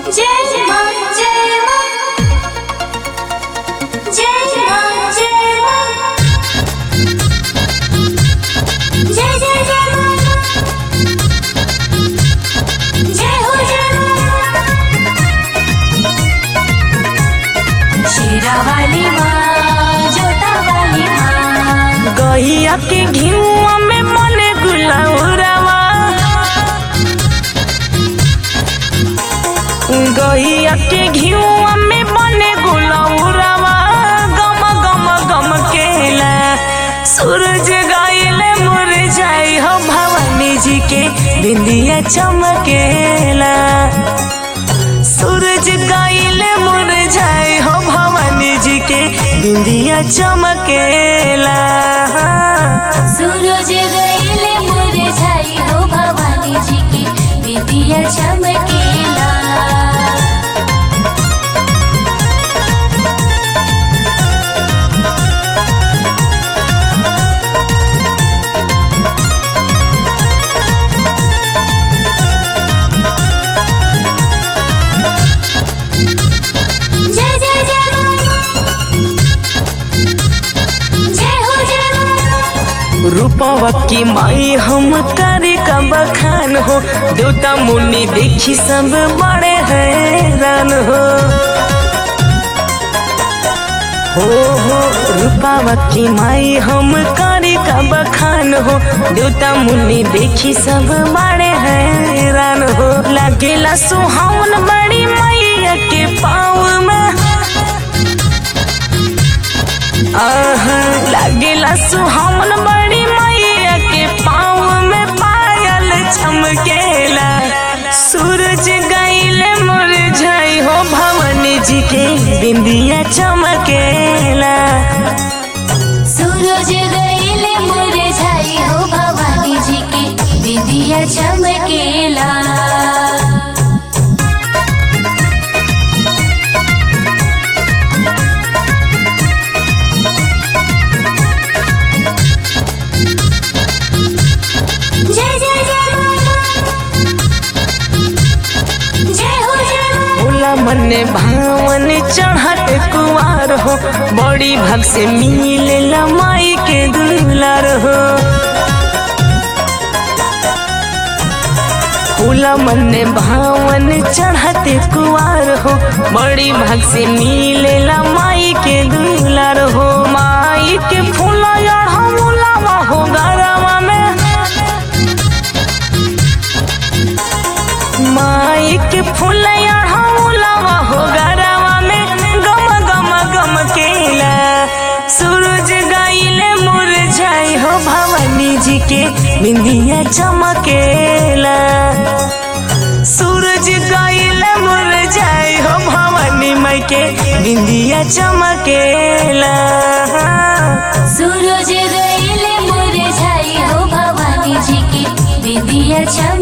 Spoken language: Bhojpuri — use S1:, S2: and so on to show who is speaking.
S1: जय मां जय मां जय मां जय मां जय जय जय मां जय हो जय मां शेरा वाली मां जोता वाली मां
S2: गहिया के घिउआ में मने गुलाउरावा गहिया के घिउआ में मने गुलाउरावा गम गम गम केला सूरज गाइले मुरझाई हो भवानी जी के बिंदिया चमकेला सूरज गाइले मुरझाई हो भवानी जी के बिंदिया चमकेला
S1: सूरज गईले मुरझाई हो भवानी जी की विदिया चमकेला जय जय जय जय हो जय हो
S2: रूपवा की माई हम करे का बखान हो देवता मुनि देखी सब बड़े हैरान हो हो हो रूपावा की माई हम करे का बखान हो देवता मुनि देखी सब बड़े हैरान हो लागेला सुहावन बड़ी मैया के पाँव में आहा, लागेला सुहावन बड़ी मैया के पाँव में पायल चमकेला सूरज गईले मुरझाई हो भवानी जी के बिंदिया चमकेला
S1: सूरज गईले मुरझाई हो भवानी जी की विदिया चमकेला जय जय जय जय हो जय हो
S2: भोला मने भावन चढ़त कुआर हो बड़ी भग से मिलेला माई के दुलार हो फूला मने भावन चढ़ते कुआर हो बड़ी भग से मिलेला माई के दुलार हो माई के फूला मुलावा हो गरवा में माई के फूला मुलावा हो गरवा में गम गम गम केला सूरज गाइले मुरझाई हो भवानी जी के बिंदिया चमकेला सूरज गाइले मुरझाई हो भवानी माई के बिंदिया चमकेला
S1: सूरज गईले मुरझाई हो भवानी जी की विदिया चमकेला